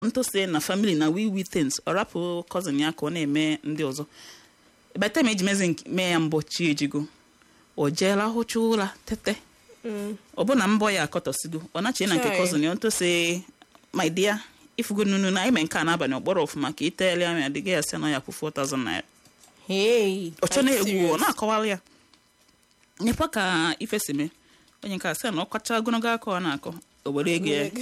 ntụsi na family na we we things ọ rapụ cousin ya ka ọ na-eme ndị ọzọ by the time eji mezi nke- mee ya mbọ chi ejigo o jeela hụcha ụra tete ọ bụ na mbọ ya akọtọsigo ọ nachi na nke Chai. cousin ya ntụsi my dear ifugo nunu na ime nke a n'abalị ọkpọrọ ọfụma ka iteele ya adịghị ya sị na ya kwụ 4000 naira Hey, ọ chọ I'm na-egwu ọ serious. na-akọwara ya nyekwa ka ife si mee onye nke a sị na ọ kacha ogologo aka ọ na-akọ o were ego ya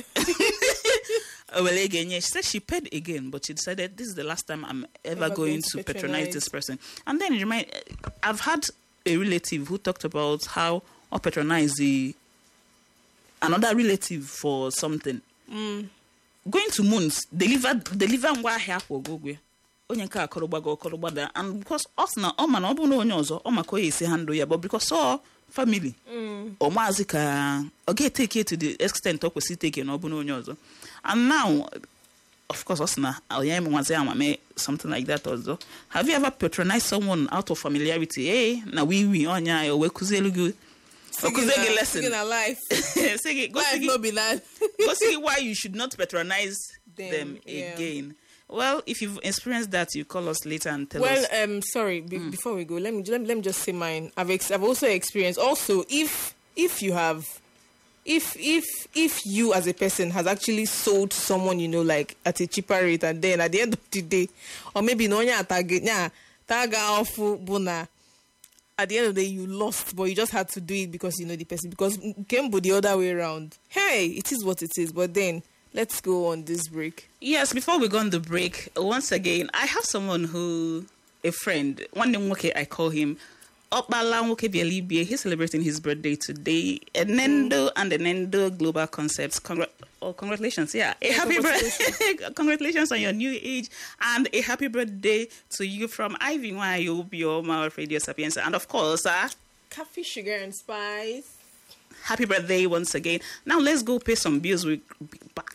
o were ego enye she said she paid again but she decided this is the last time i'm ever, going, to patronize this person and then it remind i've had a relative who talked about how or patronize the another relative for something going to moons deliver deliver ngwa ahịa akwa ogogwe onye nke akọrọ gbago ọkọrọ gbada and because ọ sị na ọ ma na ọ bụrụ na onye ọzọ ọ maka onye esi ha ndụ ya but because ọ family ọ maazị ka ọ ga-eteke to the extent ọ kwesịrị iteke na ọ bụrụ na onye ọzọ and now of course ọ sị na onye eme nwazi ama mee something like that ọzọ have you ever patronized someone out of familiarity ee na wiwi ọnya ya o wee kụzielu gị o kụzie gị lesson Singing a life. sị gị gosi Life gị no be that. go see why you should not patronize them, Them, yeah. again. Well, if you've experienced that, you call us later and tell Well, us. um, sorry. Be- Before we go, let me, let me let me just say mine. I've ex- I've also experienced. Also, if if you have, if if if you as a person has actually sold someone you know like at a cheaper rate, and then at the end of the day, or maybe no nya target nya taga ofu buna. At the end of the day, you lost, but you just had to do it because you know the person. Because Kembo the other way around. Hey, it is what it is. But then let's go on this break. Yes, before we go on the break, once again, I have someone who, a friend, one name Nwoke, I call him. Okpala Nwoke Bielibie, he's celebrating his birthday today. Enendo and Enendo Global Concepts. Congra- oh, congratulations. Yeah. A happy birthday. congratulations on your new age. And a happy birthday to you from Ivy Wayobio, my Radio Sapiens. And of course, uh, Coffee, sugar, and spice. happy birthday once again. Now let's go pay some bills. We'll be back